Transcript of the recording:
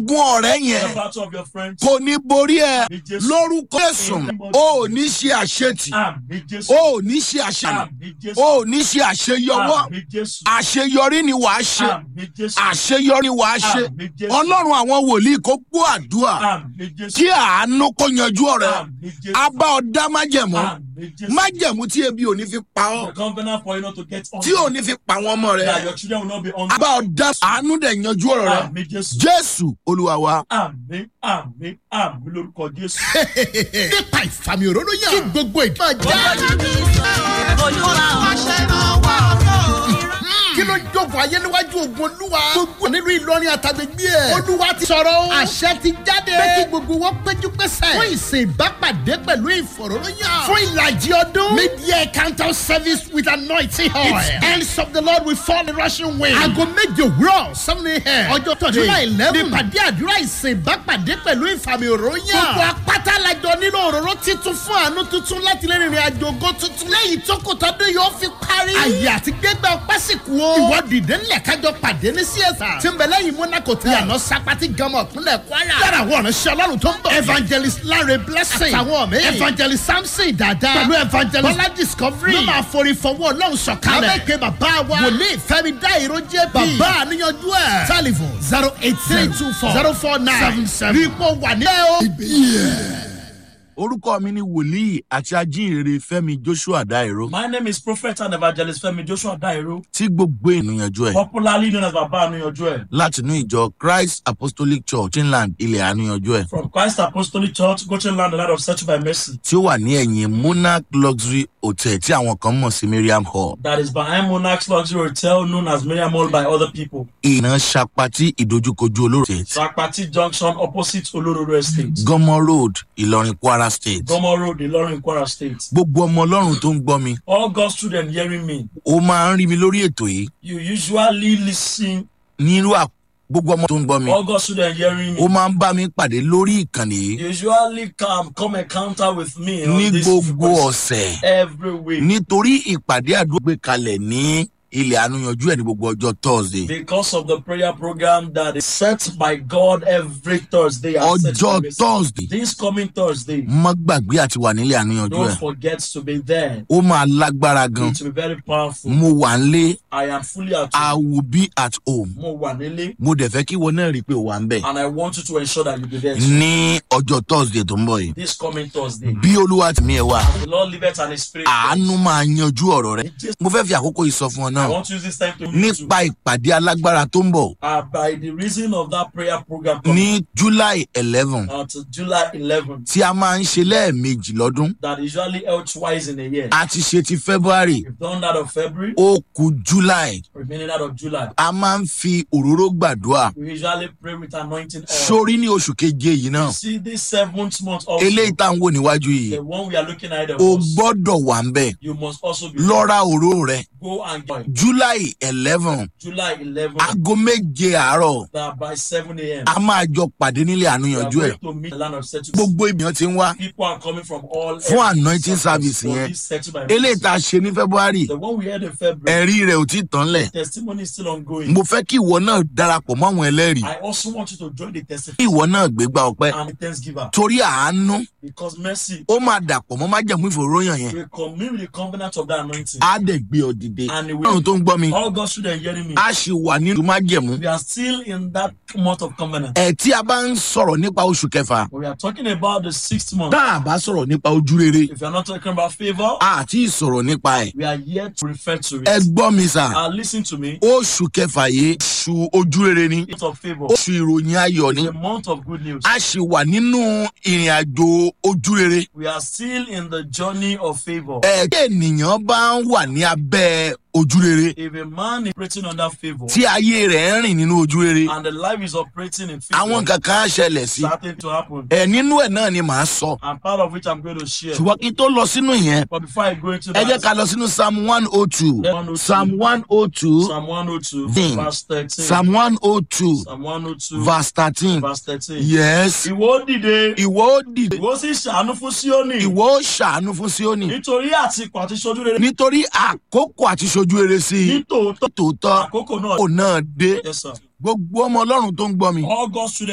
gun ọ̀rẹ́ The yẹn battle of your friends. kò ní borí ẹ Àmì Jésù. lórúkọ ẹ̀sùn o ò ní ṣe àṣetì Àmì Jésù. o ò ní ṣe àṣàyàn Àmì Jésù. o ò ní ṣe àṣeyọwọ́ Àmì Jésù. àṣeyọrí ni wàá ṣe Àmì Jésù. àṣeyọrí wàá ṣe Àmì Jésù. ọlọ́run àwọn wòlíì kó gbọ́ àdúrà Àmì Jésù. kí àánú kó yanjú ọ̀rẹ́ Àmì Jésù. abá ọ̀dá májẹ̀mú Àmì Jésù. májẹ̀mú tí ebi ò ní fi pa ọ́ The covenant for you not to get on. tí ò ní fi pa àwọn ọmọ rẹ That your children will not be on. abá ọ̀dá àánú dẹ̀ yanjú ọ̀rọ̀ rẹ Àmì Jésù. jésù olúwa wa. Àmì àmì àmì lórúkọ Jésù. nípa ìfàmì òróró yàn. kí gbogbo ìjọ já. kí ló ń jókòó ayé níwájú ogun olúwa. gbogbo nílùú ìlọrin àtàgbègbè ẹ̀. olúwa ti sọ̀rọ̀ o. àṣẹ ti jáde. pé kí gbogbo wọn péjú pésẹ̀. fún ìsìn ìbápàdé pẹ̀lú ìfọ̀rọ̀lóyàn. fún ìlàjì ọdún. mid-year counter service with anointing oil. its hands of the lord will fall in rushing wind. aago méje òwúrọ̀ seven a.m. ọjọ́ tọ́jú july eleven. nípàdé àdúrà ìsìn ìbápàdé pẹ̀lú ìfàmì òróyàn. gbogbo apáta lajọ nínú òróró titun fún àánú tuntun láti lè rìnrìn àjò ògo tuntun. lẹ́yìn tó kò tọ́dún yóò fi parí. àyè àti gbégbá ọpẹ́ sì kú o. ìwọ dìde ńlẹ̀ kájọ pàdé ní csr. tí ń bẹ lẹ́yìn monaco tẹ̀. yànnà sapati gamọ̀ kúnlẹ̀ kwara. yàrá àwọn ọ̀nà ṣe ọlọ́run tó ń bọ̀. evangelist lanre blessing. àtàwọn mi. evangelist samson dada. pẹ̀lú evangelist bọ́lá discovery. ló máa forí fọwọ́ ọlọ́run sọ̀kalẹ̀. abẹ́kẹ́ bàbá wa. wòlíì fẹ́mi dá ìró jẹ́ bí. bàbá àníyànjú ẹ̀. telephone zero eight three two four zero four nine seven seven. rí i pọ̀ wà ní. orúkọ mi ni wòlíì àti ajínrere fẹmi joshua dairo My name is Prophet and Evangelist Femi Joshua Dairo, tí gbogbo ènìyànjú ẹ popularly known as Baba Anuyanju ẹ. látinú ìjọ christ apostolic church inland ilẹ̀ àníyànjú ẹ From Christ Apostolic Church, Goshen Land, the land of search by mercy. tí ó wà ní ẹ̀yìn monarch luxury hotel tí àwọn kan mọ̀ sí miriam hall That is behind Monarch's Luxury Hotel, known as Miriam Hall by other people. ìná sapati ìdojúkojú olóòtú Sakpati Junction, opposite Olororo Estate. gọmọ road ìlọrin kwara state Gomo Road, Ilorin, Kwara State. gbogbo ọmọ ọlọ́run tó ń gbọ́ mi All God's children hearing me, ó máa ń rí mi lórí ètò yìí you usually listen. nírú à gbogbo ọmọ tó ń gbọ́ mi All God's children hearing ó me, máa ń bá mi pàdé lórí ìkànnì yìí you usually come come encounter with me on ní this gbogbo frequency ọ̀sẹ̀ every week. nítorí ìpàdé àdúgbò gbé kalẹ̀ ní ilẹ̀ àánúyanjú ẹ̀ ní gbogbo ọjọ́ thursday Because of the prayer program that is set by God every Thursday. and set ọjọ́ by mercy. thursday This coming Thursday, má gbàgbé àti wà nílẹ̀ àánúyanjú don't ẹ̀ forget to be there. ó máa lágbára gan It will be very powerful. mo wà ń lé I am fully at i home. will be at home Mo wà nílé, mo dẹ̀ fẹ́ kí ìwọ náà rí i pé o wà ń bẹ̀ and I want you to ensure that you be there too. ní ọjọ́ thursday tó ń bọ̀ yìí this coming Thursday. bí olúwa ti mi ẹ̀ wá The Lord liveth and His Spirit. àánú máa yanjú ọ̀rọ̀ rẹ mo fẹ́ fi àkókò yìí sọ fún ọ I náà want to use this time to meet you. nípa ìpàdé alágbára tó ń bọ̀ Uh, by the reason of that prayer program coming ní july eleven uh, to July 11th, tí a máa ń ṣe lẹ́ẹ̀mejì lọ́dún that usually held twice in a year. a ti ṣe ti february We've done that of February, ó ku july remaining that of July. a máa ń fi òróró gbàdúrà We usually pray with anointing oil. sórí ní oṣù keje yìí náà See this seventh month also, eléyìí tá à ń wò níwájú yìí the one we are looking at, the o most, gbọ́dọ̀ wà ń bẹ̀ you must also be lọ́ra òró rẹ go and get july eleven July 11th, aago méje àárọ̀ that by 7 a.m. a máa jọ pàdé nílé we are àánúyanjú ẹ̀ going to meet the land of settlement. gbogbo ènìyàn ti ń wá People are coming from all Fún areas anointing of service for yẹn. this settlement. eléyìí tá a ṣe ní february The one we had in February, ẹ̀rí rẹ̀ ò tí ì tán lẹ̀ testimony is still ongoing. mo fẹ́ kí ìwọ náà darapọ̀ mọ́ àwọn ẹlẹ́rìí I also want you to join the kí testimony ìwọ náà gbégbá ọpẹ́ and the thanksgiver torí àánú because mercy ó máa dàpọ̀ mọ́ májẹ̀mú ìfòróyàn yẹn will commune with the covenant of that anointing. á dẹ̀ gbé ọ dìde And it ọlọ́run will, tó ń gbọ́ mi all God's children hearing me, a ṣì wà nínú májẹ̀mú we are still in that month of covenant. ẹ̀ tí a bá ń sọ̀rọ̀ nípa oṣù kẹfà We are talking about the sixth month. tá a bá sọ̀rọ̀ nípa ojú rere If you are not talking about favor, a ti sọ̀rọ̀ nípa ẹ̀ we are yet to refer to ẹ it. gbọ́ mi sà Uh, listen to me. oṣù kẹfà yìí oṣù ojú rere ni Month of favor. oṣù ìròyìn ayọ̀ ni The month of good news. a ṣì wà nínú ìrìn àjò ojú rere We are still in the journey of favor. ẹ̀ tí ènìyàn bá ń wà ní abẹ́ ojú rere If a man is operating under favor tí ayé rẹ̀ ń rìn nínú ojú rere and the life is operating in favor, àwọn nǹkan kan á ṣẹlẹ̀ sí starting to happen. ẹ̀ nínú ẹ̀ náà ni màá sọ And part of which I'm going to share. ṣùgbọ́n kí n tó lọ sínú ìyẹn But before I go into ẹ jẹ́ that, ká lọ sínú psalm one oh two 102. psalm one oh two Psalm 102, Then, verse 13. psalm one oh two Psalm 102, verse thirteen verse 13. yes Ìwọ dìde, ìwọ ó dìde ìwọ sì ṣàánú fún Síónì. ìwọ ó ṣàánú fún síónì Nítorí àtìkù àti ṣojú rere. nítorí àkókò àti ṣojú rere sí i Ní tòótọ́, tòótọ́ àkókò náà. kò náà dé Yes, sir. gbogbo ọmọ ọlọ́run tó ń gbọ́ mi All God's children